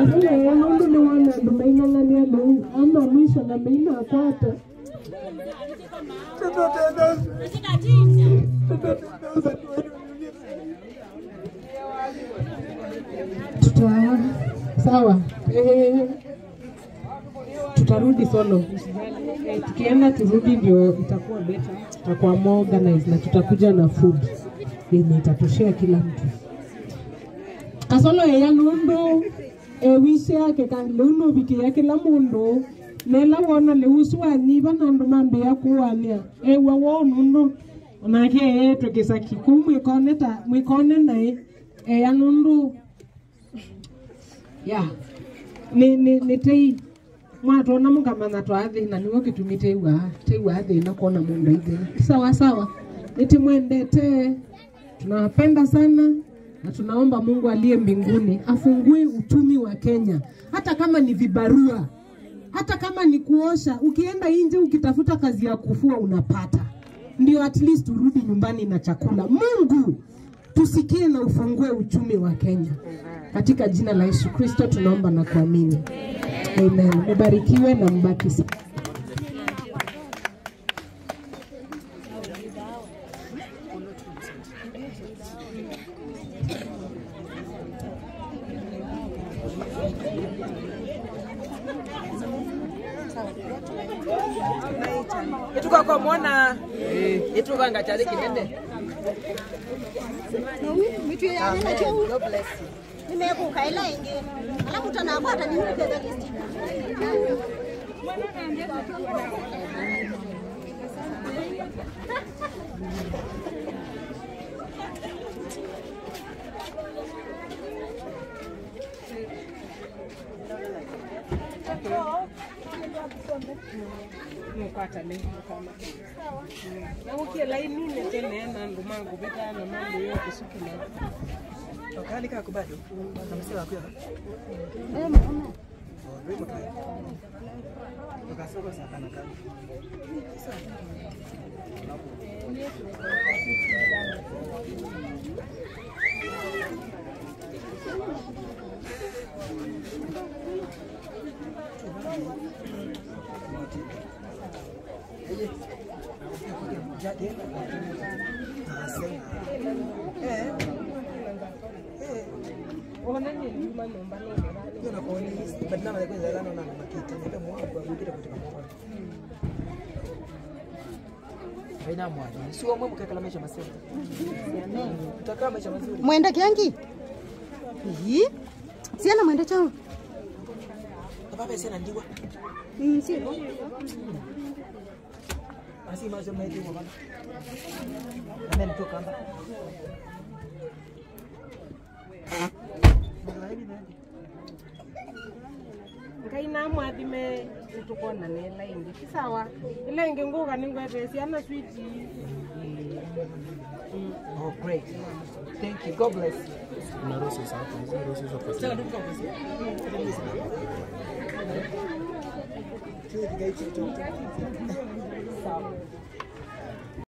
Ile nundu ni wana andu maing'ang'ania liu ama mwisho na meina akwata tuta sawa eh, tutarudi solo eh, tukienda turudi ndio itakuwa better itakuwa more organized na tutakuja na food yenye itatoshea kila mtu kasolo eya lundu ewishe yake kandi liuno bikia kila mundu nela wona liuswanyiva nandu mambia kuwania ewa wo nundu onake eyetwe kisaki ku mwikone ta mwikone nai eya nundu ya ni ni ni tei mwatona mukamanya twathina niwo gitumi teiwa teiwa thina kuona mundu aithina sawa sawa nitimwendete tunawapenda sana na tunaomba Mungu aliye mbinguni afungue uchumi wa Kenya, hata kama ni vibarua, hata kama ni kuosha. Ukienda nje ukitafuta kazi ya kufua unapata, ndio at least urudi nyumbani na chakula. Mungu tusikie na ufungue uchumi wa Kenya, katika jina la Yesu Kristo tunaomba na kuamini, amen. Mubarikiwe na mbaki sa itukakomona itukanga chali kinene mitu yangu na chou nimekuka ila ingi alafu tanakwata nimupeza listi mukwata le mukama na ukie laini netenena ndumangu vitana mambo yote sukula okali kako bado namsema kwa ukasoko sana kana onanye nyuma nomba nongera Yo na kuoni badala ya kwenda lana na makita ndio mwa kwa kugira kutoka mwa. Haina mwaji. Sio mwe mkakala maisha mazuri. Tutakaa maisha mazuri. mwenda kyangi Ii, siana mwenda chao Baba sasa ndiwa. Mm, sio Asi mazo maitu baba. Amen tu kamba. ngai namwathime nitukonane laingi kisawa ila ingi nguga ningwete ciana switi Oh great. Thank you. God bless you. Sasa ndugu kwa sawa